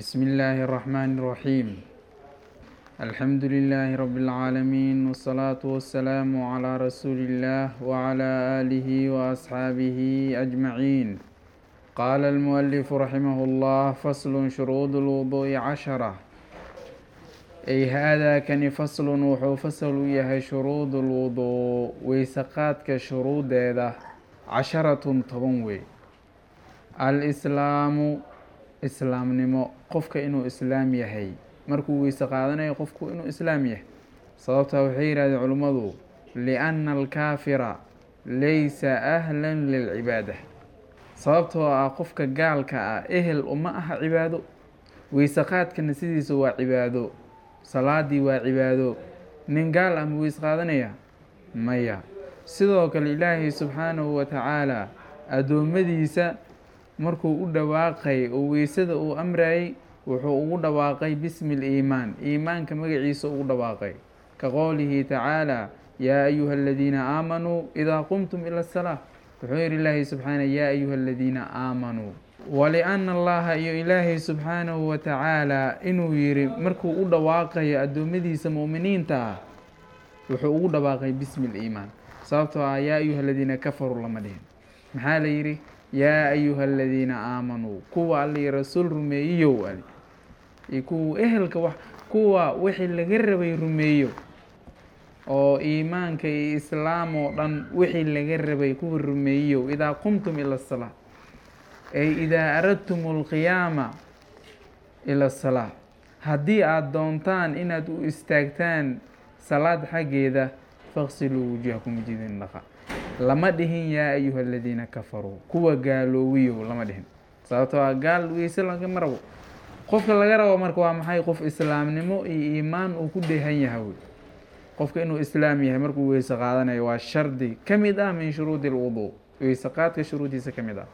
بسم الله الرحمن الرحيم الحمد لله رب العالمين والصلاة والسلام على رسول الله وعلى آله وأصحابه أجمعين قال المؤلف رحمه الله فصل شروط الوضوء عشرة أي هذا كان فصل وحو فصل يهي شروط الوضوء ويسقات كشروط هذا عشرة طبنوي الإسلام islaamnimo qofka inuu islaam yahay markuu weyse qaadanayo qofku inuu islaam yahay sababtaa waxay yidhahdeen culimmadu lianna alkaafira laysa ahlan lilcibaada sababtoo ah qofka gaalka ah ehel uma aha cibaado weyse qaadkana sidiisa waa cibaado salaadii waa cibaado nin gaal ah ma weyse qaadanaya maya sidoo kale ilaahay subxaanahu wa tacaala addoommadiisa markuu u dhawaaqay oo weysada uu amrayay wuxuu ugu dhawaaqay bismi liimaan iimaanka magaciisa ugu dhawaaqay ka qowlihi tacaala yaa ayuha aladiina aamanuu idaa qumtum ila asalaa wuxuu yihi ilaahay subxaana yaa ayuha aladiina aamanuu waliana allaha iyo ilaahay subxaanahu wa tacaala inuu yihi markuu u dhawaaqayo addoommadiisa mu'miniinta ah wuxuu ugu dhawaaqay bismi liimaan sababtoo ah yaa ayuha aladiina kafaruu lama dhihin maxaa la yidhi yaa ayuha aladiina aamanuu kuwa alli rasuul rumeeyiyow ali iyo kuwa ehelka wax kuwa wixii laga rabay rumeeyo oo iimaanka iyo islaam oo dhan wixii laga rabay kuwa rumeeyiyow idaa qumtum ila asalaa ay idaa aradtum alqiyaama ila asalaa haddii aada doontaan inaad u istaagtaan salaad xaggeeda faqsiluu wujuhakum jidin dhaqa lama dhihin yaa ayuha aladiina kafaruu kuwa gaaloowiyow lama dhihin sababtoo ah gaal weyse lagama rabo qofka laga rabo marka waa maxay qof islaamnimo iyo iimaan uu ku dheehan yahay wey qofka inuu islaam yahay markuu weyse qaadanayo waa shardi ka mid ah min shuruudi lwuduu weyse qaadka shuruudiisa ka mid ah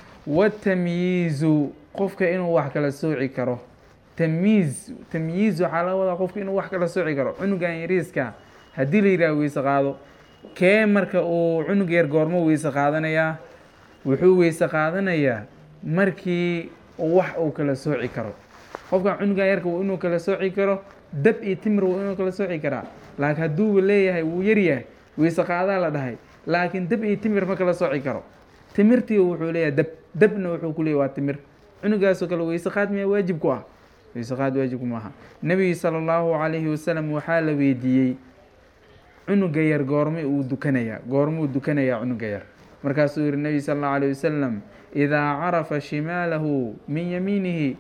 watamyiizu qofka inuu wax kala sooci karo tamyiiz tamyiiz waxaa laga wadaa qofka inuu wax kala sooci karo cunugan yariiska haddii la yidhaha weyse qaado kee marka uu cunug yar goormo weyse qaadanayaa wuxuu weyse qaadanayaa markii wax uu kala sooci karo qofkan cunugan yarka w inuu kala sooci karo dab iyo timir w inuu kala sooci karaa laakiin hadduuba leeyahay wuu yaryahay weyse qaadaa la dhahay laakiin dab iyo timir ma kala sooci karo timirtii wuxuu leeyahay dab dabna wuxuu ku leeyahy waa timir cunugaasoo kale weyse qaad miyaa waajib ku ah weyse qaad waajibku maaha nebiga sala allahu calayhi wasalam waxaa la weydiiyey cunuga yar goorma uu dukanayaa goormuu dukanayaa cunuga yar markaasuu yihi nebi sala allahu alayh wasalam idaa carafa shimaalahu min yamiinihi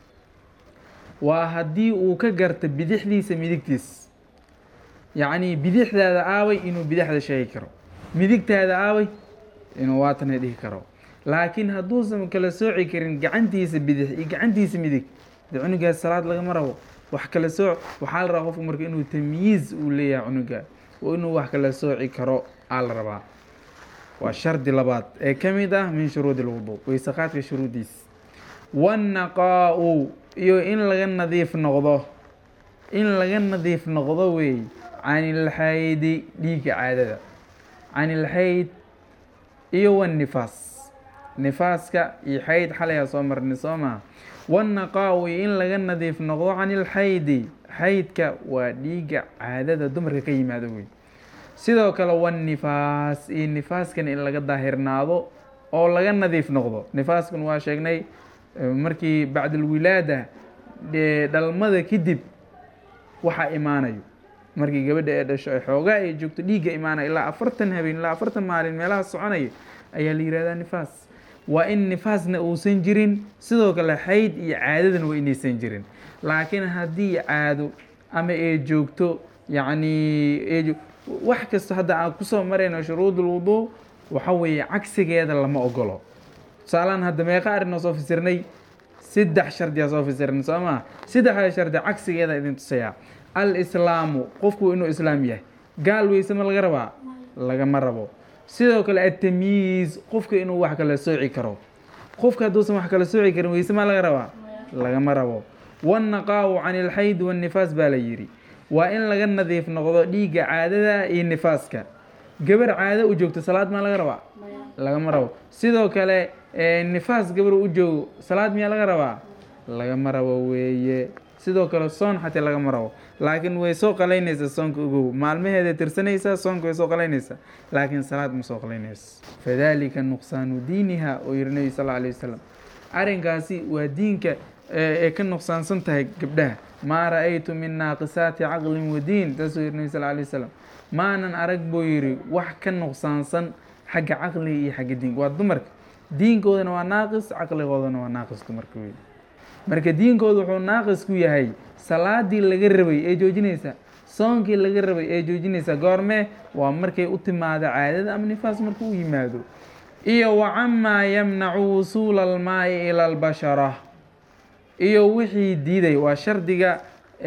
waa haddii uu ka garta bidixdiisa midigtiis yacnii bidixdaada aaway inuu bidixda sheegi karo midigtaada aaway inuu waatana dhihi karo laakiin hadduusan kala sooci karin gacantiisa bidix iyo gacantiisa midig de cunugaas salaad lagama rabo wax kala sooc waxaa la rabaa qofku marka inuu tamyiiz uu leeyahay cunuga oo inuu wax kala sooci karo aa la rabaa waa shardi labaad ee ka mid ah min shuruudi lwuduu weyse qaadka shuruudiis wannaqaa-u iyo in laga nadiif noqdo in laga nadiif noqdo wey canilxaydi dhiigga caadada canilxayd iyo wannifaas nifaaska iyo xayd xalayaa soo marnay soo maha wannaqaa-u iyo in laga nadiif noqdo canilxaydi xaydka waa dhiigga caadada dumarka ka yimaado wey sidoo kale wannifaas iyo nifaaskan in laga daahirnaado oo laga nadiif noqdo nifaaskan waa sheegnay markii bacdalwilaada dhalmada kadib waxaa imaanayo markii gabadha ee dhasho ay xoogaa ay joogto dhiigga imaanaya ilaa afartan habeen ilaa afartan maalin meelaha soconaya ayaa la yihahdaa nifaas waa in nifaasna uusan jirin sidoo kale xayd iyo caadadana waa inaysan jirin laakiin haddii caado ama ay joogto yacni wax kasta hadda aan kusoo marayno shuruud ulwuduu waxa weeye cagsigeeda lama ogolo tusaalaan hadda meeqa arrinoo soo fasirnay saddex shardiyaa soo fasirnay soo maa saddexda shardi cagsigeeda idin tusayaa al islaamu qofku inuu islaam yahay gaal weyse ma laga rabaa lagama rabo sidoo kale atamyiiz qofka inuu wax kala sooci karo qofka hadduusan wax kala sooci karin weyse ma laga rabaa lagama rabo wannaqaa-u can ilxayd wannifaas baa la yidhi waa in laga nadiif noqdo dhiigga caadada iyo nifaaska gabar caado u joogto salaad maa laga rabaa lagama rabo sidoo kale nifaas gabar u joogo salaad miyaa laga rabaa lagama rabo weeye sidoo kale soon xataa lagama rabo laakiin way soo qalaynaysaa soonka ogow maalmaheeda tirsanaysaa soonka way soo qalaynaysaa laakiin salaad ma soo qalaynayso fadalika nuqsaanu diiniha oo yihi nebi sal alay wasalam arrinkaasi waa diinka ay ka nuqsaansan tahay gabdhaha maa ra-aytu min naaqisaati caqlin wa diin taasuu yihi nebi sal alay wasalam maanan arag buu yidhi wax ka nuqsaansan xagga caqliga iyo xagga diinka waa dumarka diinkoodana waa naaqis caqligoodana waa naaqis dumarka wey marka diinkooda wuxuu naaqis ku yahay salaadii laga rabay ee joojinaysa soonkii laga rabay ee joojinaysa goormee waa markay u timaado caadada ama nifaas markuu u yimaado iyo wa camaa yamnacu wusuula almaa'i ila albashara iyo wixii diiday waa shardiga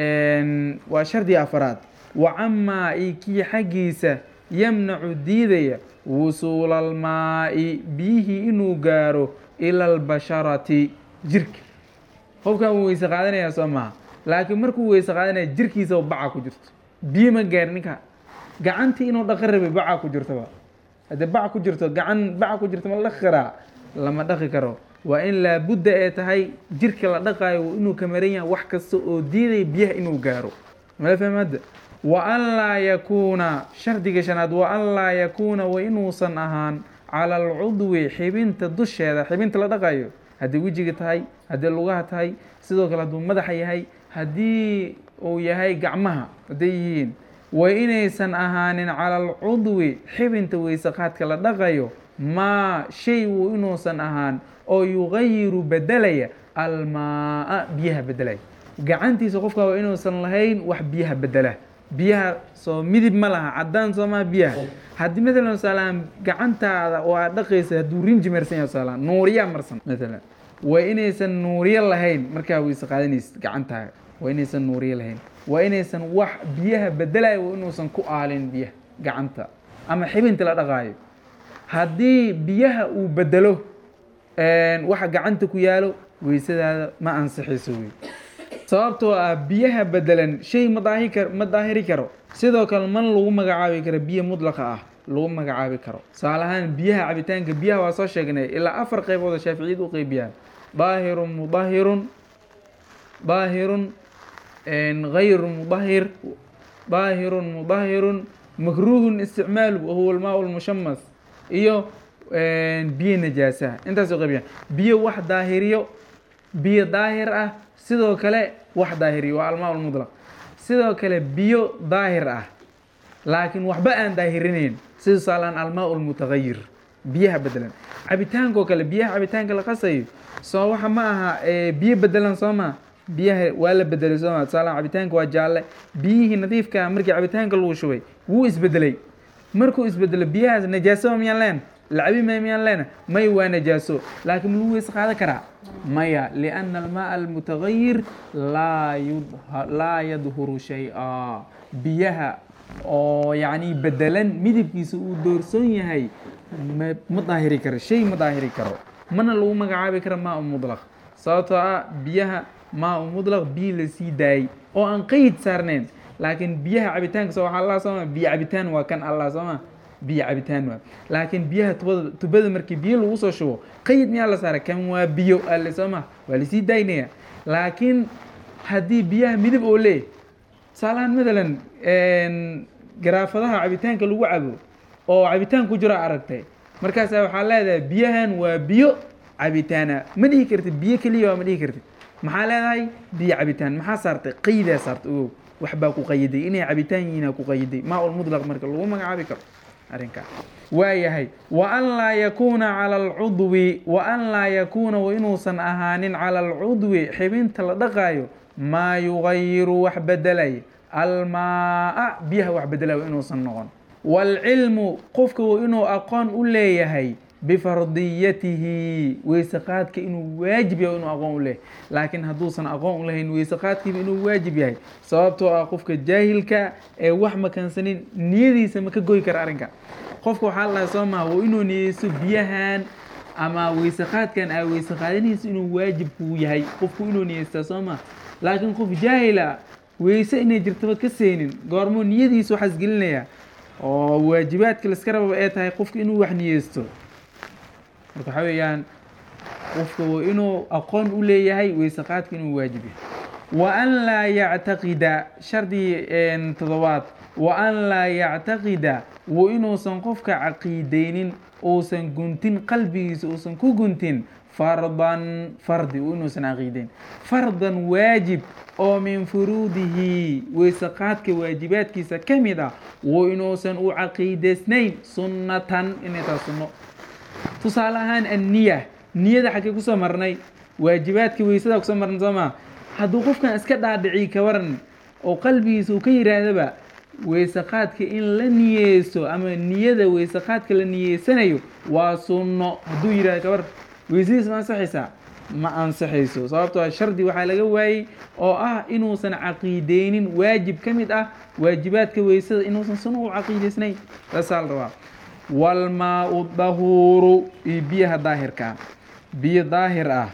waa shardiga afaraad wa camaa i kii xaggiisa yamnacu diidaya wusuula almaa'i biyihii inuu gaaro ila albasharati jirka qofkan wuu weyse qaadanayaa soo maha laakiin markuu weyse qaadanaya jirkiisa baca ku jirto biyo ma gaar ninka gacantii inuu dhaqan rabay baca ku jirtoba haddii bac ku jirto gacan baca ku jirto ma la dhaqi karaa lama dhaqi karo waa in laabudda ee tahay jirka la dhaqaayo inuu ka maran yahay wax kasta oo diidaya biyaha inuu gaaro mala fahmadda wa an laa yakuuna shardiga shanaad wa an laa yakuuna wa inuusan ahaan cala alcudwi xibinta dusheeda xibinta la dhaqayo haddii wejiga tahay haddii lugaha tahay sidoo kale hadduu madaxa yahay haddii uu yahay gacmaha hadday yihiin wa inaysan ahaanin cala alcudwi xibinta weysaqaadka la dhaqayo maa shay wuu inuusan ahaan oo yugayiru bedelaya almaa biyaha bedelaya gacantiisa qofka waa inuusan lahayn wax biyaha bedela biyaha soo midib ma laha cadaan soo maha biyaha haddii matalan tusaalahaan gacantaada oo aad dhaqaysa hadduu rinji marsan yahay tusaalahaan nuuriyaa marsan matalan waa inaysan nuuriyo lahayn markaa weyse qaadanaysid gacantaaga waa inaysan nuuriyo lahayn waa inaysan wax biyaha bedelayo waa inuusan ku aalin biyaha gacanta ama xibinta la dhaqaayo haddii biyaha uu bedelo waxa gacanta ku yaalo weysadaada ma ansixayso wey sababtoo ah biyaha bedelan shay ma daahi kar ma daahiri karo sidoo kale man lagu magacaabi karo biyo mudlaqa ah lagu magacaabi karo tusaale ahaan biyaha cabitaanka biyaha waa soo sheegnay ilaa afar qaybood oo shaaficiyad u qeybiyaan daahirun mudahirun daahirun gayru mudahir daahirun mudahirun makruuhun isticmaalu wahuwa almaa lmushamas iyo biyo najaasaha intaas oo qaybiyaan biyo wax daahiriyo biyo daahir ah sidoo kale wax daahiriyo waa almaa lmudlaq sidoo kale biyo daahir ah laakiin waxba aan daahirinayn sida tusaalaan almaa lmutagayir biyaha bedelan cabitaankoo kale biyaha cabitaanka la qasayo soo waxa ma aha biyo bedelan soo ma biyaha waa la bedelay soo ma tusaalaan cabitaanka waa jaalle biyihii nadiifka markii cabitaanka lagu shubay wuu isbedelay markuu isbedelo biyahaas najaasoba miyaan leen lacabi maya miyaan leena may waa najaaso laakiin lagu weyse qaadan karaa maya lianna almaa almutagayir laa laa yadhuru shay-a biyaha oo yacni bedelan midabkiisa uu doorsoon yahay ma ma daahiri karo shay ma daahiri karo mana lagu magacaabi karo maa u mudlaq sababtoo ah biyaha maa u mudlaq biyo la sii daayey oo aan qeyd saarnayn laakiin biyaha cabitaanka soo waxaa allah sooma biyo cabitaan waa kan allah sooma biyo cabitaan waa laakiin biyaha tubada tubada markii biyo lagu soo shubo qeyd miyaa la saaray kan waa biyo alle sooma waa lasii daynaya laakiin haddii biyaha midab oo lee tusaalahaan matalan garaafadaha cabitaanka lagu cabo oo cabitaan ku jiro aragtay markaasa waxaa leedahay biyahan waa biyo cabitaana ma dhihi kartid biyo keliya ma dhihi kartid maxaa leedahay biyo cabitaan maxaa saartay qeydaa saartay ogow waxbaa ku qayiday inay cabitaan yihiina ku qayiday maa ulmudlaq marka lagu magacaabi karo arrinkaa waayahay wa an laa yakuuna cala alcudwi wa an laa yakuuna wa inuusan ahaanin cala alcudwi xibinta la dhaqaayo maa yugayiru wax bedelay almaa biyaha wax bedelay wa inuusan noqon waalcilmu qofka wa inuu aqoon u leeyahay bifardiyatihi weyse qaadka inuu waajib yahay inuu aqoon u leeyahay laakiin hadduusan aqoon u lahayn weyse qaadkiiba inuu waajib yahay sababtoo ah qofka jaahilka ee wax makansanin niyadiisa ma ka goy kara arrinka qofka waxaa la dhahay soo maha waa inuu niyeysto biyahan ama weyse qaadkan aa weyse qaadanaysa inuu waajib kuu yahay qofku inuu niyeystaa soo maha laakiin qof jaahila weyse inay jirtaba ka seenin goormuu niyadiisa waxaas gelinaya oo waajibaadka laska rababa ee tahay qofka inuu wax niyeysto marka waxaa weeyaan qofka waa inuu aqoon u leeyahay weyse qaadka inuu waajib yahay wa an laa yactaqida shardi todobaad wa an laa yactaqida wa inuusan qofka caqiideynin uusan guntin qalbigiisa uusan ku guntin fardan fardi inuusan caqiideyn fardan waajib oo min furuudihi weyse qaadka waajibaadkiisa ka mid ah wa inuusan u caqiideysnayn sunnatan inay tahay sunno tusaale ahaan anniya niyada xaggee kusoo marnay waajibaadka weysada kusoo marnay soo maa hadduu qofkan iska dhaadhiciy ka waran oo qalbigiisa uu ka yihaahdaba weyse qaadka in la niyeysto ama niyada weyse qaadka la niyeysanayo waa sunno hadduu yihahdo kabar weysadiis ma ansaxaysaa ma ansaxayso sababtoo shardi waxaa laga waayey oo ah inuusan caqiideynin waajib ka mid ah waajibaadka weysada inuusan sunno u caqiideysnayn saasaa la rabaa walmaa-u dahuuru iyo biyaha daahirka biyo daahir ah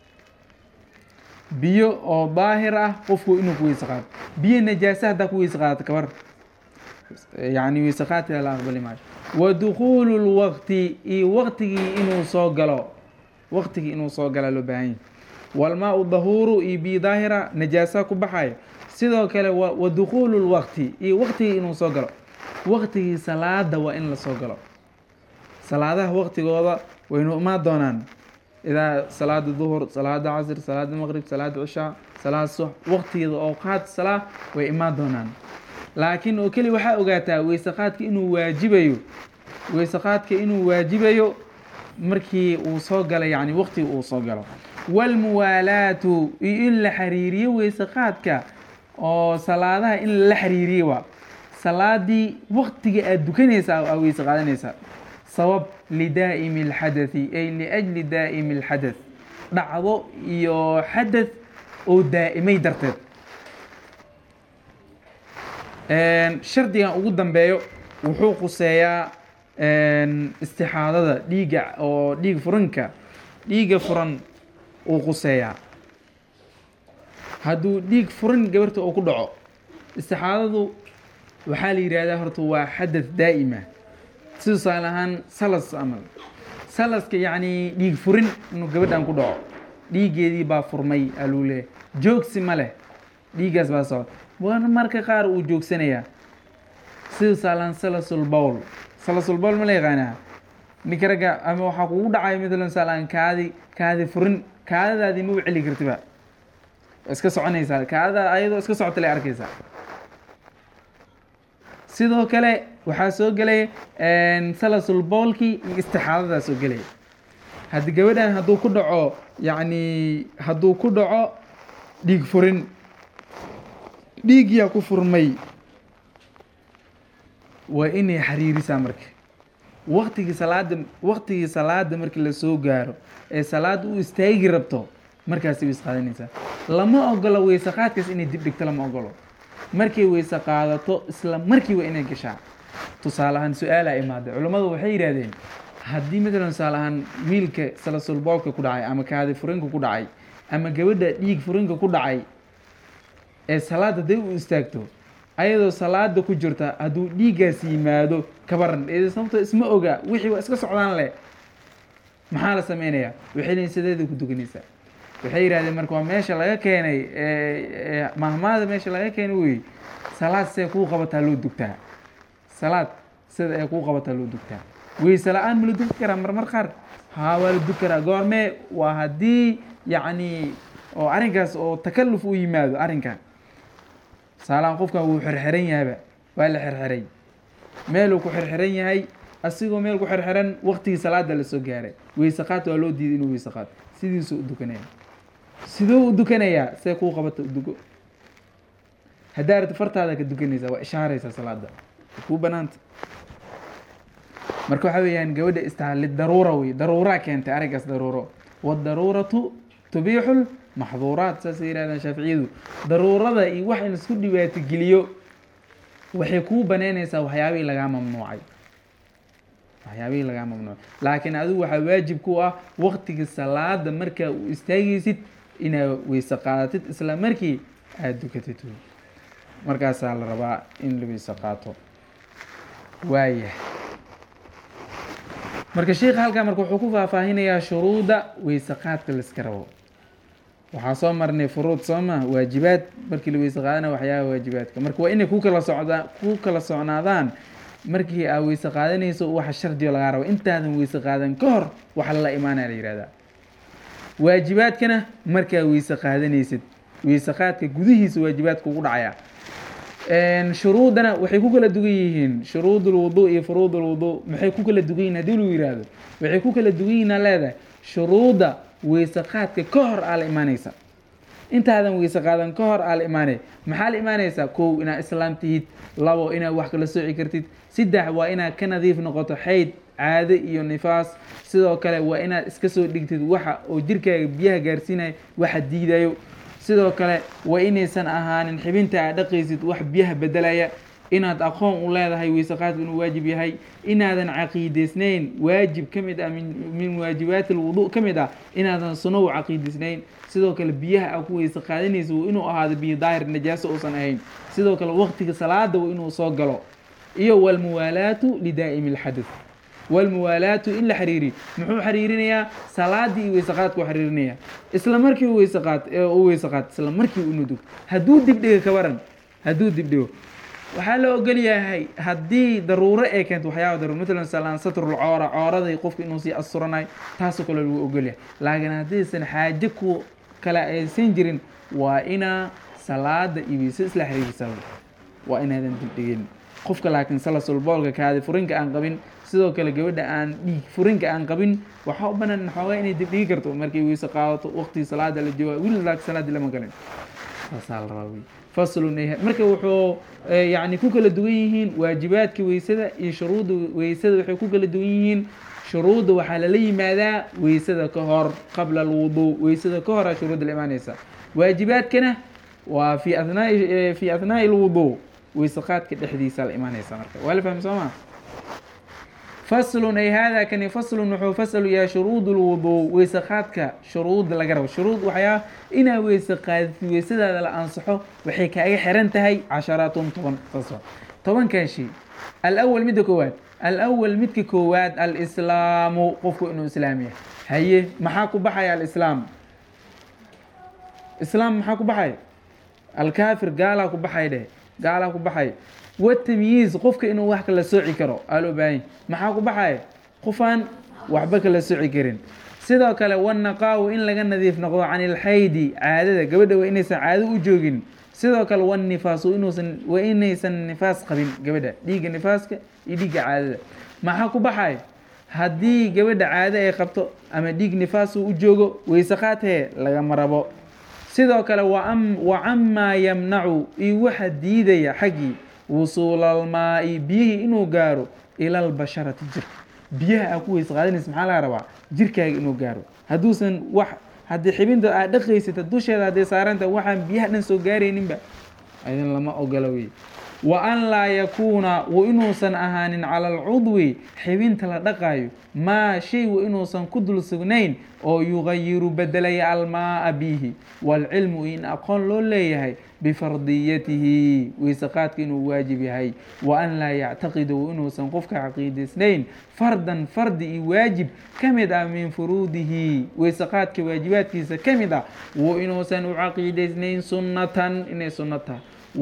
biyo oo daahir ah qofku inuu ku weyse qaado biyo najaasa haddaa ku weyse qaadato kabar yani weyse qaadka la aqbali maayo wa dukuulu lwaqti iyo waqtigii inuu soo galo waqtigii inuu soo galaa loo baahan yahy walmaa-u dahuuru iyo biyo daahira najaasa ku baxayo sidoo kale wa dukuulu lwaqti iyo waqtigii inuu soo galo waqtigii salaada waa in la soo galo salaadaha waqtigooda waynu imaan doonaan idaa salaada duhur salaada casr salaada maqrib salaada cishaa salaada sux waqtigeeda oo qaad salaa way imaan doonaan laakiin oo keli waxaa ogaataa weyse qaadka inuu waajibayo weyse qaadka inuu waajibayo markii uu soo galo yani waqtiga uu soo galo walmuwaalaatu iyo in la xiriiriyo weyse qaadka oo salaadaha in lala xiriiriyo waa salaadii waqtiga aada dukanaysaa aa weyse qaadanaysaa sabab lidaa'imi alxadathi ay liajli daa'imi alxadath dhacdo iyo xadath oo daa'imay darteed shardigan ugu dambeeyo wuxuu quseeyaa istixaadada dhiiga oo dhiig furanka dhiiga furan uu quseeyaa hadduu dhiig furan gabarta uu ku dhaco istixaadadu waxaa la yidhahdaa horta waa xadath daa'ima si tusaale ahaan salas amal salaska yacni dhiig furin inuu gabadhan ku dhaco dhiiggeedii baa furmay aluu leeyahy joogsi ma leh dhiiggaas baa socda waana marka qaar uu joogsanayaa si tusaale ahaan salasul bowl salasul bowl ma la yaqaanaa ninka ragga ama waxaa kugu dhacayo matalan tusaale ahaan kaadi kaadi furin kaadadaadii ma u celi kartiba iska soconaysaa kaadada ayadoo iska socota lay arkaysaa sidoo kale waxaa soo gelaya salasul boolkii iyo istixaadadaa soo gelaya haddi gabadhan hadduu ku dhaco yacni hadduu ku dhaco dhiig furin dhiigyaa ku furmay waa inay xiriirisaa marka waqtigii salaada waqtigii salaada markii lasoo gaaro ee salaada u istaagi rabto markaasi way isqaadanaysaa lama ogolo weyse qaadkaas inay dib dhigto lama ogolo markay weyse qaadato isla markiiba inay gashaa tusaale ahaan su-aalaa imaaday culammadu waxay yidhahdeen haddii matalan tusaale ahaan wiilka salasulboolka ku dhacay ama kaadi furinka ku dhacay ama gabadha dhiig furinka ku dhacay ee salaada haday u istaagto ayadoo salaada ku jirta hadduu dhiiggaas yimaado kabaran ee sababto isma oga wixii waa iska socdaan leh maxaa la sameynayaa waxay leeyiin sideeda ku dukanaysaa waxay yidhahdeen marka waa meesha laga keenay mahmaada meesha laga keenay wey salaad see kuu qabataa loo dugtaa salaad sida ee kuu qabataa loo dugtaa weyse la-aan ma la dugi karaa marmar qaar haa waa la dugi karaa goormee waa haddii yacni oo arrinkaas oo takalluf u yimaado arrinkan tusaalahaan qofkan wuu xirxiran yahayba waa la xirxiray meeluu ku xirxiran yahay asigoo meel ku xirxiran waqtigii salaada lasoo gaaray weyse qaad waa loo diiday inuu weyse qaad sidiisuu u dukanaya siduu u dukanayaa see kuu qabata u dugo haddaa aragto fartaada ka dukanaysaa waa ishaaraysaa salaada kuu banaanta marka waxaa weeyaan gabadha istahali daruura wey daruuraa keentay arrinkaas daruuro wadaruuratu tubiixu maxduuraat saasay yirahdaan shaaficiyadu daruurada iyo wax in isku dhibaatogeliyo waxay kuu banaynaysaa waxyaabihii lagaa mamnuucay waxyaabihii lagaa mamnuucay laakiin adigu waxaa waajib ku ah waqtiga salaada markaa u istaagaysid inaad weyse qaadatid isla markii aada dukatid markaasaa la rabaa in la weyse qaato waayah marka sheikha halkaa marka wuxuu ku faahfaahinayaa shuruudda weyse qaadka laiska rabo waxaa soo marnay furuud soo ma waajibaad markii la weyse qaadana waxyaabaha waajibaadka marka waa inay ku kala socdaan ku kala socnaadaan markii aa weyse qaadanayso waxa shardigo lagaa rabo intaadan weyse qaadan ka hor waxa lala imaanaya la yihahdaa waajibaadkana markaa weyse qaadanaysid weyse qaadka gudihiisa waajibaadka ugu dhacaya shuruudana waxay ku kala dugan yihiin shuruud ulwudu iyo furuud ulwudu maxay ku kala dugan yihin hadii lagu yihahdo waxay ku kala dugan yihin aa leedahay shuruudda weyse qaadka ka hor aa la imaanaysa intaadan weyse qaadan ka hor aa la imaanay maxaa la imaanaysaa kow inaad islaam tihid labo inaad wax kala sooci kartid saddex waa inaad ka nadiif noqoto xayd caade iyo nifaas sidoo kale waa inaad iska soo dhigtid waxa oo jirkaaga biyaha gaarsiinaya waxa diidayo sidoo kale waa inaysan ahaanin xibinta aad dhaqaysid wax biyaha bedelaya inaad aqoon u leedahay weyse qaadku inuu waajib yahay inaadan caqiidaysnayn waajib ka mid ah min waajibaati alwudu ka mid ah inaadan suno u caqiidaysnayn sidoo kale biyaha aa ku weyse qaadanaysa waa inuu ahaado biyo daahir najaaso uusan ahayn sidoo kale waqtiga salaada waa inuu soo galo iyo walmuwaalaatu lidaa'imi alxadath walmuwaalaatu in la xiriiriyo muxuu xiriirinayaa salaadii iyo weyse qaadku xiriirinaya isla markii u weyse qaad u weyse qaad isla markii uu nudug hadduu dibdhiga ka waran hadduu dibdhigo waxaa la ogol yahay haddii daruuro ay keento waxyaaba daruuro matalan salaan satrul coora cooraday qofka inuu sii asuranayo taasoo kale lagu ogol yahay laakiin haddiisan xaaje ku kale aysan jirin waa inaa salaada iyo weyse isla xiriirisa waa inaadan dibdhigin qofka laakiin salasulboolka kaadi furinka aan qabin sidoo kale gabadha aan dhiig furinka aan qabin waxaa u banaan xoogaa inay dibdhigi karto markay weyse qaadato waqtigii salaada la jooga wili laakiin salaadii lama galin saasaa la rabaa wey faslun marka wuxuu yani ku kala duwan yihiin waajibaadka weysada iyo shuruudda weysada waxay ku kala duwan yihiin shuruudda waxaa lala yimaadaa weysada ka hor qabla alwudu weysada ka hora shuruudda la imaanaysa waajibaadkana waa fi athnaa fi athnaa'i alwudu weyse qaadka dhexdiisa la imaanaysa marka waa la fahmi soo ma faslun ay hada kani faslun wuxuu fasalu yahay shuruud lwudu weyse qaadka shuruud laga rabo shuruud waxyaa inaa weyse qaadid weysadaada la ansaxo waxay kaaga xiran tahay casharaatun toban saas tobankan shay alawal midda koowaad alawal midka koowaad alislaamu qofku inuu islaam yahay haye maxaa ku baxaya alislaam islaam maxaa ku baxaya alkaafir gaalaa ku baxay dheh gaalaa ku baxay watamyiiz qofka inuu wax kala sooci karo aa loo baahanya maxaa ku baxaya qofaan waxba kala sooci karin sidoo kale wanaqaawu in laga nadiif noqdo can ilxaydi caadada gabadha waa inaysan caado u joogin sidoo kale wanifaasu inuusan waa inaysan nifaas qabin gabadha dhiigga nifaaska iyo dhiigga caadada maxaa ku baxaya haddii gabadha caado ay qabto ama dhiig nifaas uu u joogo weyse qaatee lagama rabo sidoo kale wa camaa yamnacu iyo waxa diidaya xaggii wusuulalmaa-i biyihii inuu gaaro ila albasharati jirka biyaha aa ku weyse qaadanaysa maxaa laga rabaa jirkaaga inuu gaaro hadduusan wax haddii xibinta aad dhaqaysata dusheeda hadday saaranta waxaan biyaha dhan soo gaarayninba idin lama ogola wey wa an laa yakuuna wa inuusan ahaanin cala alcudwi xibinta la dhaqaayo maa shay wa inuusan ku dul sugnayn oo yugayiru bedelaya almaaa bihi waalcilmu in aqoon loo leeyahay bifardiyatihi weyse qaadka inuu waajib yahay wa an laa yactaqida wa inuusan qofka caqiidaysnayn fardan fardi iyo waajib ka mid ah min furuudihi weyse qaadka waajibaadkiisa ka mid ah wa inuusan u caqiidaysnayn sunnatan inay sunno tahay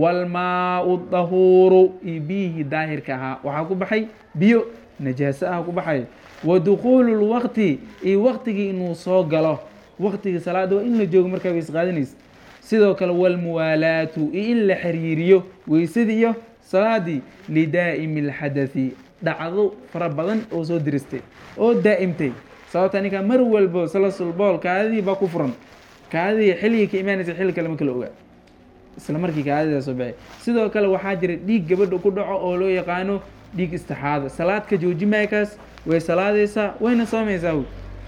walmaau dahuuru iyo biyihii daahirka ahaa waxaa ku baxay biyo najaaso ah ku baxay wa dukuulu lwaqti iyo waqtigii inuu soo galo waqtigii salaada waa in la joogo markaa weyse qaadanaysa sidoo kale walmuwaalaatu iyo in la xiriiriyo weysadii iyo salaadii lidaa'imi alxadathi dhacdo fara badan oo soo diristay oo daa'imtay sababta ninkaa mar walbo salasulbool kaadadii baa ku furan kaadadii xilligii ka imaanaysa xilli kale ma kala ogaa isla markii kaadida soo baxay sidoo kale waxaa jira dhiig gabadha ku dhaco oo loo yaqaano dhiig istixaada salaad ka jooji maaykaas way salaadaysaa wayna soomaysaa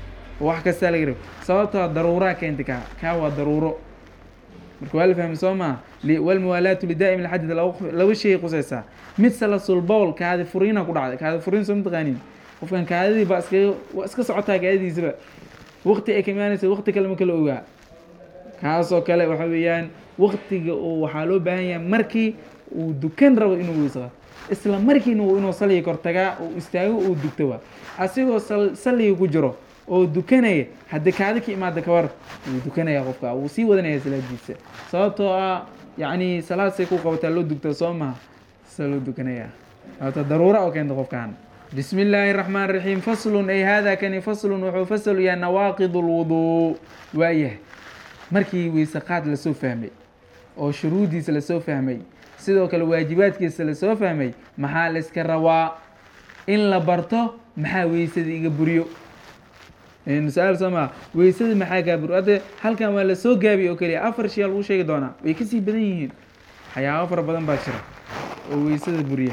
wax kastaa laga rabo sababtoo daruuraa keenta kaa kaa waa daruuro marka waa la fahmi soo maa walmuwaalaatu lidaa'im alxadid laba shay qusaysaa mid salasul bowl kaadi furiina ku dhacday kaadi furiin soo mataqaanin qofkan kaadidii baa iskaga waa iska socotaa kaadidiisaba waqti ay ka imaanaysa waqti kale ma kala ogaa kaasoo kale waxa weeyaan waqtiga oo waxaa loo baahan yahay markii uu dukan rabo inuu weyse qaato isla markiina uu inuu salliga kor tagaa uu istaago uu dugto waa asigoo sal- salliga ku jiro oo dukanaya haddii kaadi ka imaada ka war wuu dukanaya qofka wuu sii wadanaya salaadiisa sababtoo ah yacni salaad say ku qabataa loo dugtaa soo maha sa loo dukanaya sababta daruura oo keenta qofkan bismi illaahi raxmaan raxiim faslun ay hada kani faslun wuxuu fasal yahay nawaaqid lwuduu waayahay markii weyse qaad lasoo fahmay oo shuruudiisa lasoo fahmay sidoo kale waajibaadkiisa lasoo fahmay maxaa la iska rabaa in la barto maxaa weysada iga buriyo su-aal soo maa weysada maxaa kaa buriyo hadde halkan waa lasoo gaabiy oo keliya afar shay aa lagu sheegi doonaa way kasii badan yihiin waxyaabo fara badan baa jira oo weysada buriya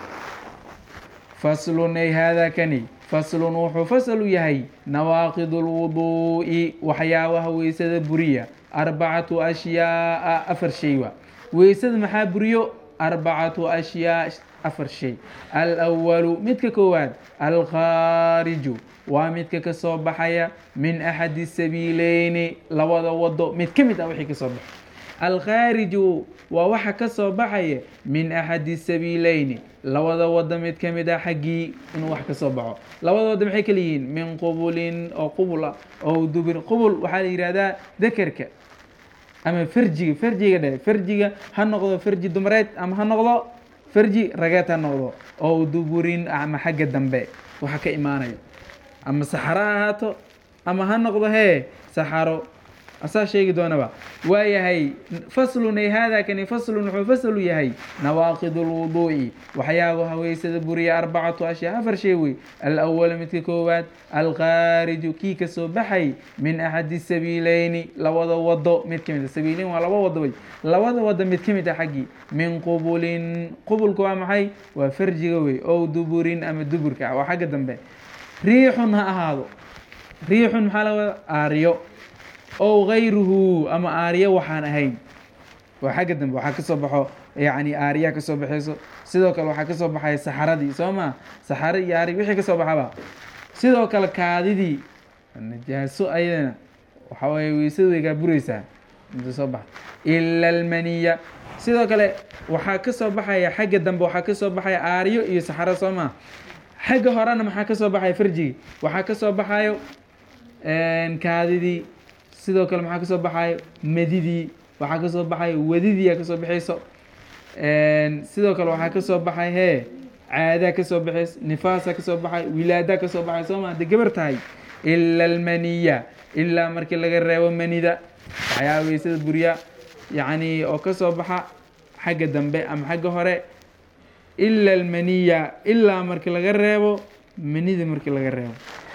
faslun ay haadaa kani faslun wuxuu fasal u yahay nawaaqid lwuduu'i waxyaabaha weysada buriya arbacatu ashyaaa afar shay wa weysada maxaa buriyo arbacatu ashyaa afar shay alwalu midka koowaad alkhaariju waa midka ka soo baxaya min axadi sabiileyni labada wado mid ka mid ah wixii ka soo baxo alkhaariju waa waxa ka soo baxaya min axadi sabiileyni labada wado mid ka mid ah xaggii inuu wax ka soo baxo labada wado maxay kala yihiin min qubulin oo qubul ah oo dubir qubul waxaa la yihahdaa dakerka ama farjiga farjiga dhe farjiga ha noqdo farji dumareed ama ha noqdo farji rageed ha noqdo oo duburin ama xagga dambe waxa ka imaanayo ama saxaro ha ahaato ama ha noqdo hee saxaro asaa sheegi doonaba waa yahay faslun ay haadaa kani faslun wuxuu fasalu yahay nawaaqid lwuduu'i waxyaabaha weysada buriya arbacatu ashyaa afar shay wey alawal midka koowaad alkhaariju kii ka soo baxay min axadi sabiileyni labada wado mid ka mid a sabiileyn waa laba wado wey labada wado mid ka mid ah xaggii min qubulin qubulka waa maxay waa farjiga wey ow duburin ama duburka ah waa xagga dambe riixun ha ahaado riixun maxaa laga wada aaryo ow gayruhu ama aaryo waxaan ahayn waa xagga dambe waxaa kasoo baxo yacni aariyaa kasoo baxayso sidoo kale waxaa kasoo baxaya saxaradii soo ma saxaro iyo aari wixii kasoo baxaba sidoo kale kaadidii najaaso ayadana waxa weye weysada way kaa bureysaa inta soo baxa ila almaniya sidoo kale waxaa kasoo baxaya xagga dambe waxaa kasoo baxaya aariyo iyo saxaro soo ma xagga horena maxaa kasoo baxaya farjigi waxaa kasoo baxayo kaadidii sidoo kale maxaa kasoo baxayo madidii waxaa kasoo baxayo wadidiia kasoo baxayso sidoo kale waxaa kasoo baxay hee caadaa kasoo baxayso nifaasa kasoo baxay wilaadaa kasoo baxay soo ma hadday gabar tahay ila almaniya ilaa markii laga reebo manida waxyaaba weysada buriya yacni oo kasoo baxa xagga dambe ama xagga hore ila almaniya ilaa markii laga reebo manida markii laga reebo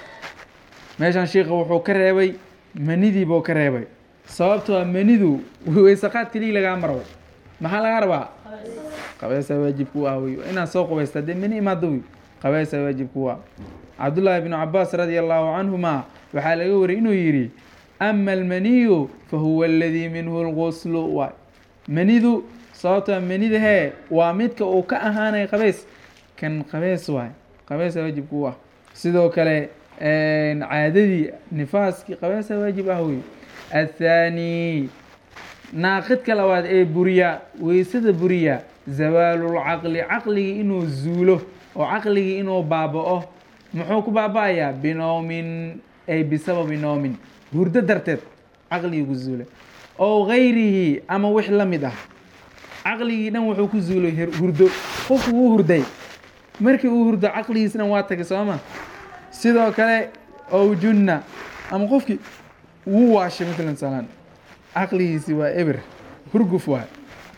meeshaan sheika wuxuu ka reebay manidii buu ka reebay sababtoo a manidu weysaqaad keliya lagaa maro maxaa lagaa rabaa qabeesaa waajib ku ah wey inaad soo qubaysta dee mani imaado wey qabeesaa waajib ku ah cabdullaahi bnu cabaas radia allahu canhuma waxaa laga wariyay inuu yidhi ama almaniyu fa huwa aladii minhu lguslu waay manidu sababtoo manida hee waa midka uu ka ahaanay qabeys kan qabees waay qabeesaa waajib ku ah sidoo kale caadadii nifaaskii qabeesa waajib ah wey athaani naaqidka labaad ee buriya weysada buriya zawaalulcaqli caqligii inuu zuulo oo caqligii inuu baaba-o muxuu ku baaba-ayaa binowmin ay bisababi noomin hurdo darteed caqligii ku zuulay oo gayrihi ama wix la mid ah caqligii dhan wuxuu ku zuulay hurdo qofku wuu hurday markii uu hurdo caqligiis dhan waa tagay sooma sidoo kale ow junna ama qofkii wuu waashay matalan salaan caqligiisi waa eber hurguf waay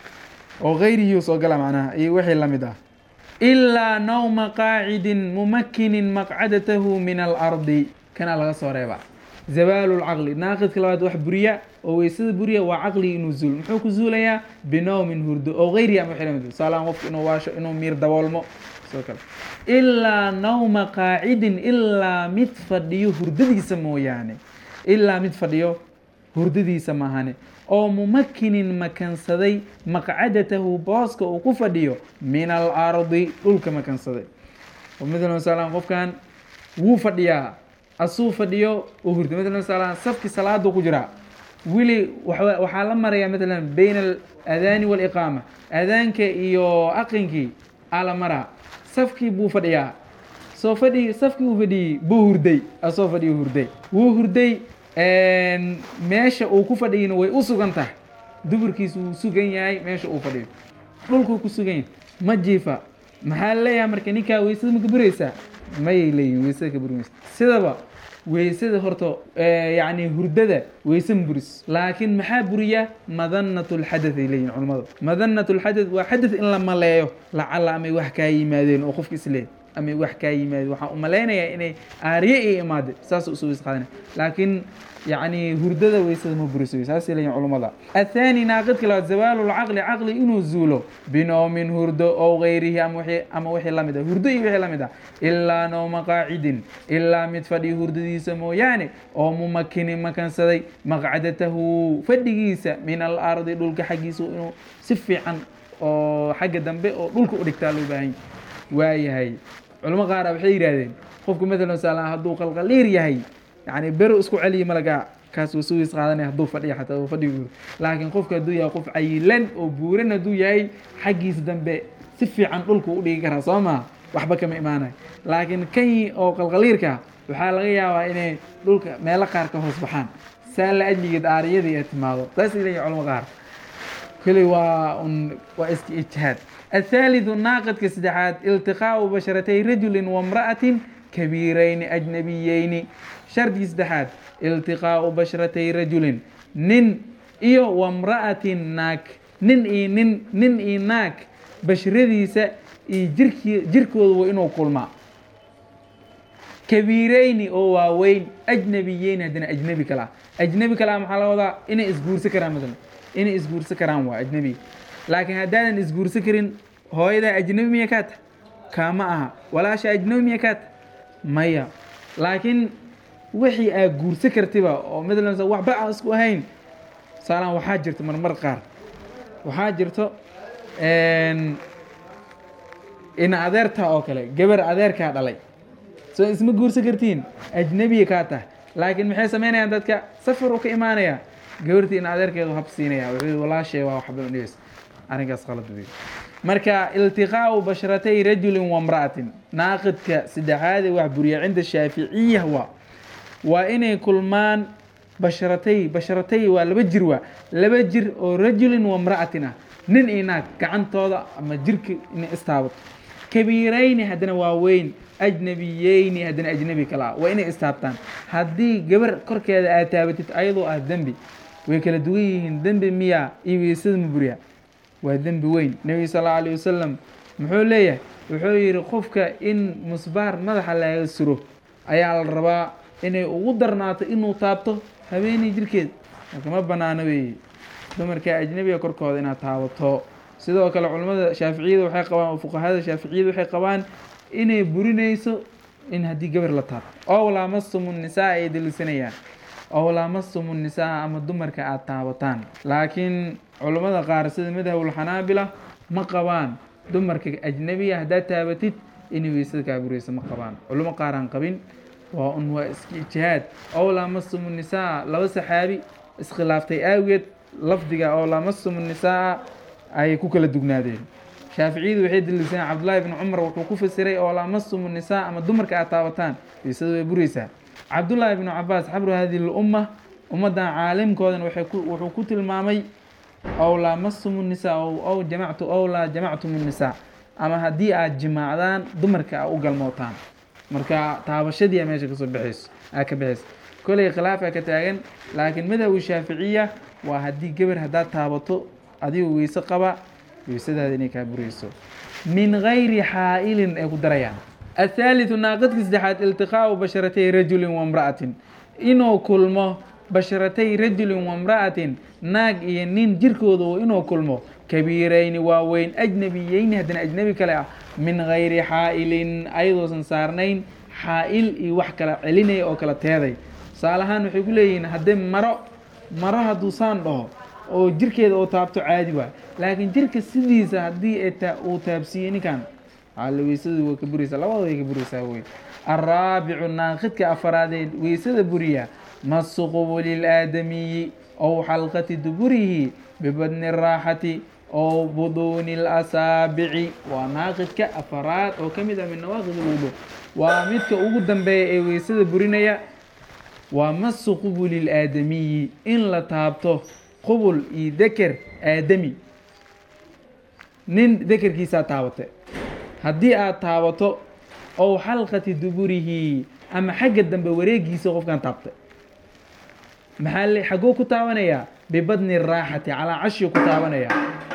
oo gayrihii soo gala macnaha iyo wixii la mid ah ilaa nawma qaacidin mumakinin maqcadatahu min alardi kanaa laga soo reebaa zawaalu lcaqli naaqidka labaad wax buriya oo weysada buriya waa caqligii inuu zuul muxuu ku zuulayaa binowmin hurdo oo gayrihi ama wixii la mid salaan qofka inuu waasho inuu miir daboolmo sidoo kale ilaa nawma qaacidin ilaa mid fadhiyo hurdadiisa mooyaane ilaa mid fadhiyo hurdadiisa maahane oo mumakinin makansaday maqcadatahu booska uu ku fadhiyo min alardi dhulka makansaday oo matalan salaan qofkan wuu fadhiyaa asuu fadhiyo oo hurdo matalan salaan safki salaadu ku jiraa weli wa- waxaa la marayaa matalan bayna alaadaani waaliqaama aadaanka iyo aqankii aa la maraa safkii buu fadhiyaa soo fadhi safkii uu fadhiyey buu hurday asoo fadhiyo hurday wuu hurday meesha uu ku fadhiyina way u sugan tahay duburkiisu wuu sugan yahay meesha uu fadhiyo dhulkuu ku sugan yahay ma jiifa maxaa leeyahay marka ninkaa weysada ma kaburaysaa mayay leeyihin weysada ka buri maysa sidaba weysada horta yacni hurdada weyse ma buris laakiin maxaa buriya madanat lxadath ay leeyihin culimmadu madanat lxadath waa xadath in la maleeyo lacala amay wax kaa yimaadeen oo qofka islee amay wax kaa yimaadeen waxaan u malaynayaa inay aariye iyo imaade saas usoo weys qaadanaya laakiin yacni hurdada weysada ma buriso saasay leeyihin culummada athaani naaqidka labaad zawaalu lcaqli caqli inuu zuulo binowmin hurdo ow gayrihi ama wixii ama wixii la mid ah hurdo iyo wixii la mid ah ilaa nowma qaacidin ilaa mid fadhi hurdadiisa mooyaane oo mumakini makansaday maqcadatahu fadhigiisa min alardi dhulka xaggiisa inuu si fiican oo xagga dambe oo dhulka u dhigtaa loo baahan waayahay culamo qaara waxay yidhahdeen qofku matalan saalan hadduu qalqaliir yahay yani bero isku celiya malaga kaas wuu sugiis qaadanaya hadduu fadhiya xataa uu fadhiga guuro laakiin qofka hadduu yahay qof cayilan oo buuran hadduu yahay xaggiisa dambe si fiican dhulku u dhigi karaa soo maa waxba kama imaanayo laakiin kan oo qalqaliirka waxaa laga yaabaa inay dhulka meelo qaar ka hoos baxaan saa la ajligeed aariyadii ay timaado saasay leeyihin culamo qaar kuli waa un waa iska ijtihaad الثالث ناقد كسدحات التقاء بشرتي رجل وامرأة كبيرين أجنبيين شرط كسدحات التقاء بشرتي رجل نن إيو وامرأة ناك نن إي نن نن إي ناك بشرديسة إي جركي جركو وإنو كلما كبيرين أو واوين أجنبيين هدنا أجنبي كلا أجنبي كلا محل وضع إني إسبور سكران مثلا إني إسبور سكران وا أجنبي laakiin haddaadan isguursa karin hooyada ajnabi miya kaa tahay kaama aha walaasha ajnabi miya kaa tahay maya laakiin wixii aad guursa kartiba oo matalan waxba aan isku ahayn saalaan waxaa jirto marmar qaar waxaa jirto ina adeertaa oo kale gabar adeerkaa dhalay soo isma guursa kartiin ajnabiya kaa tahay laakiin maxay samaynayaan dadka safar u ka imaanaya gabartii ina adeerkeedu hab siinaya wuxuu walaashee waa waxba udhigaysa arrinkaas qalad wey marka iltiqaau basharatay rajulin wamra'atin naaqidka saddexaade wax buriya cinda shaaficiya waa waa inay kulmaan basharatay basharatay waa laba jir waa laba jir oo rajulin wamra'atin ah nin iyo naag gacantooda ama jirka inay istaabato kabiirayni haddana waa weyn ajnabiyeyni haddana ajnabi kala ah waa inay istaabtaan haddii gabar korkeeda aad taabatid ayadoo ah dembi way kala duwan yihiin dembi miya iyo weysada ma buriya waa dembi weyn nebiga sal allau alayh wasalam muxuu leeyahay wuxuu yidhi qofka in musbaar madaxa laga suro ayaa la rabaa inay ugu darnaato inuu taabto habeenii jirkeed marka ma banaano weeye dumarka ajnabiga korkooda inaad taabato sidoo kale culimmada shaaficiyada waxay qabaan oo fuqahada shaaficiyada waxay qabaan inay burinayso in haddii gabar la taabto ow laamasumu nisaa ay delisanayaan ow laamasumu nisaa ama dumarka aada taabataan laakiin culammada qaar sida madhabulxanaabila ma qabaan dumarka ajnabiya haddaad taabatid inay weysada kaa burayso ma qabaan culamo qaar aan qabin waa un waa iska ijtihaad ow laamasumu nisaa laba saxaabi iskhilaaftay aageed lafdiga oo laamasumu nisaa ayay ku kala dugnaadeen shaaficiyadu waxay daliilsaneen cabdullaahi bni cumar wuxuu ku fasiray oo laamasumu nisaa ama dumarka aad taabataan weysada way buraysaa cabdullaahi bnu cabaas xabru hadihi lumma ummaddan caalimkoodan waxay ku wuxuu ku tilmaamay ow laamasumu nisaa ow jamactu ow laa jamactum nisaa ama haddii aad jimaacdaan dumarka a u galmootaan marka taabashadii a meesha kasoo baxayso aa ka baxayso koley khilaafaa ka taagan laakiin madhabu shaaficiya waa haddii gabar haddaad taabato adigoo weyse qaba weysadaada inay kaa burayso min gayri xaa'ilin ay ku darayaan athaalithu naaqadka saddexaad iltiqaau basharatay rajulin wamra'atin inuu kulmo basharatay rajulin wamra'atin naag iyo nin jirkooda oo inuu kulmo kabiirayni waaweyn ajnabiyeyni haddana ajnabi kale ah min gayri xaa'ilin ayadoosan saarnayn xaa'il iyo wax kala celinaya oo kala teeday tusaale ahaan waxay ku leeyihiin haddii maro maro hadduu saan dhaho oo jirkeeda oo taabto caadi waay laakiin jirka sidiisa haddii uu taabsiiyey ninkan ala weysada waa ka buraysaa labada way ka buraysaa wey araabicu naaqidka afaraadee weysada buriya masuqubu lilaadamiyi ow xalqati duburihi bibadni raaxati ow buduuni اlasaabici waa naaqidka afaraad oo ka mid ah min nawaaqid اlwudu waa midka ugu dambeeya ee weysada burinaya waa masu qubuli اlaadamiyi in la taabto qubul iyo deker aadami nin dekerkiisaa taabatay haddii aad taabato ow xalqati duburihi ama xagga dambe wareegiisa qofkan taabtay maxaa le xagguu ku taabanayaa bibadni raaxati calaa cashiu ku taabanayaa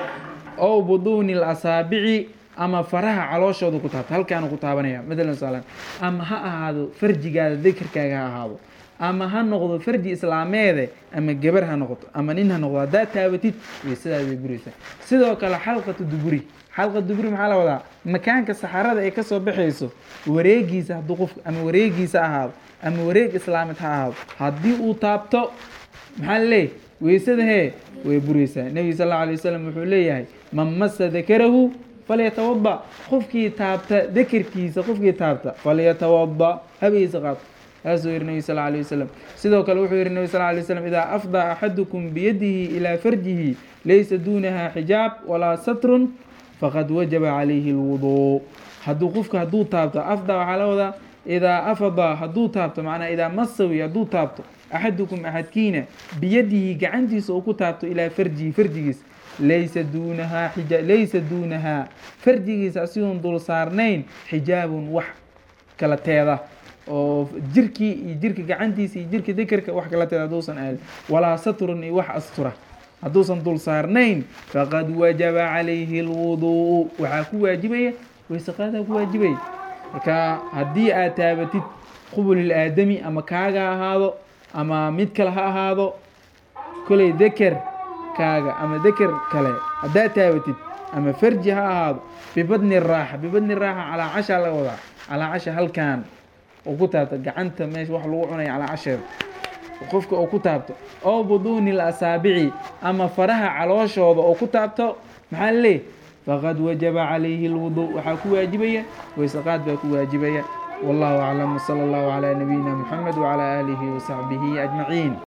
ow buduuni اlasaabici ama faraha calooshooda ku taabta halkaanu ku taabanaya matalan saalan ama ha ahaado farjigaada dekerkaaga ha ahaado ama ha noqdo farji islaameede ama gebar ha noqoto ama nin ha noqdo haddaad taabatid weysadaada way buraysaa sidoo kale xalqatu duburi xalqa duburi maxaa la wadaa makaanka saxarada ay kasoo baxayso wareegiisa hadduu qof ama wareegiisa ahaado ama wareeg islaameed ha ahaado haddii uu taabto maxaa laleeyahy weysada hee way buraysaa nebiga sal alla alay wasalam wuxuu leeyahay man masa dakarahu falyatawada qofkii taabta dekerkiisa qofkii taabta falyatawada habaysa qaato saasuu yihi nebi sal alay wasalam sidoo kale wuxuu yihi nebi sal alay wasalam idaa afdaa axadukum biyadihi ilaa farjihi laysa duunaha xijaab walaa satrun faqad wajaba calayhi اlwuduu hadduu qofka hadduu taabto afda waxaa la wadaa idaa afada hadduu taabto macnaa idaa masawi hadduu taabto axadukum axadkiina biyadihi gacantiisa uu ku taabto ilaa farjihi farjigiis laysa duunahaa xija laysa duunahaa farjigiisa asigoon dul saarnayn xijaabun wax kala teeda oo jirkii iyo jirka gacantiisa iyo jirka dekerka wax kala teeda hadduusan aali walaa satrun iyo wax astura hadduusan dul saarnayn faqad wajaba calayhi اlwuduu waxaa ku waajibaya weysaqaadaa ku waajibaya marka haddii aad taabatid qubulil aadami ama kaaga ahaado ama mid kale ha ahaado koley deker kaaga ama deker kale haddaad taabatid ama farji ha ahaado bibadni raaxa bibadni raaxa calaa cashaa laga wadaa calaa casha halkan oo ku taabta gacanta meesha wax lagu cunaya calaa casheeda qofka oo ku taabto oo buduuni اlasaabici ama faraha calooshooda oo ku taabto maxaa laleeyahy faqad wajaba calayhi اlwudu waxaa ku waajibaya weysaqaad baa ku waajibaya wallahu aclam wsala allahu calaa nabiyina muxamed wcalaa aalihi wasaxbihi ajmaciin